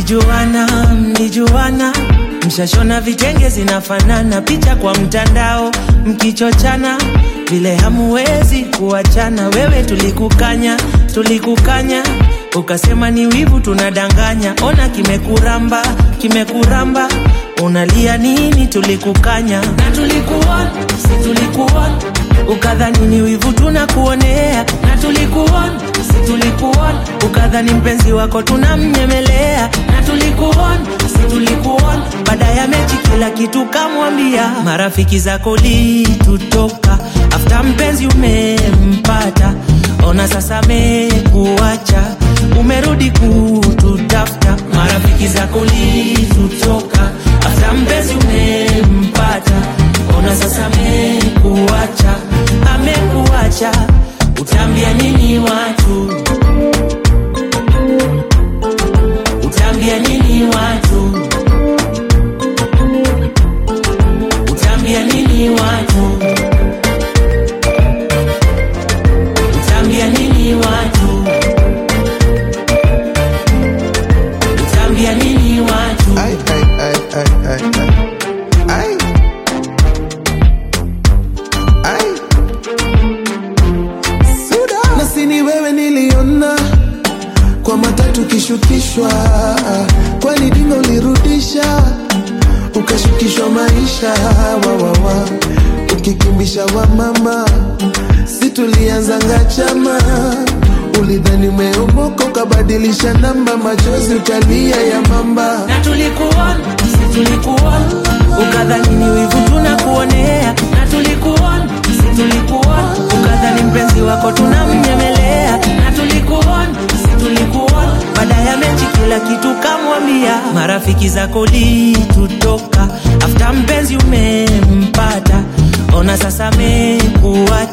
mlijuana mlijuana mshashona vitenge zinafanana picha kwa mtandao mkichochana vile hamuwezi kuachana wewe tulikukanya tulikukanya ukasema ni wivu tunadanganya ona kimekuramba kimekuramba unalia nini tulikukanya na tulikuona si tulikuona ukadhani ni wivu tunakuonea na tulikuona si tulikuona ukadhani mpenzi wako tunamnyemelea na tulikuona si tulikuona baada ya mechi kila kitu kamwambia marafiki zako litutoka afta mpenzi umempata ona sasa mekuacha umerudi kututafuta marafiki zako litutoka afta mpenzi umempata ona sasa mekuacha amekuacha utaambia nini watu utaambia nini watu utaambia nini watu utaambia nini watu utaambia nini watu Ay, ay, ay, ay, ay, ay. Ay. Ay. Suda. Na si ni wewe niliona kwa matatu kishukishwa, kwani dingo ulirudisha ukashukishwa maisha wawawa, ukikimbisha wa mama, si tulianzanga chama ulidhani umeomoka ukabadilisha namba, machozi ukalia ya mamba na tulikuona si tulikuona ukadhani ni wivu tunakuonea na tulikuona si tulikuona ukadhani mpenzi wako tunamnyemelea na tulikuona si tulikuona baada ya mechi kila kitu kamwambia marafiki zako litutoka afta mpenzi umempata ona sasa mekuacha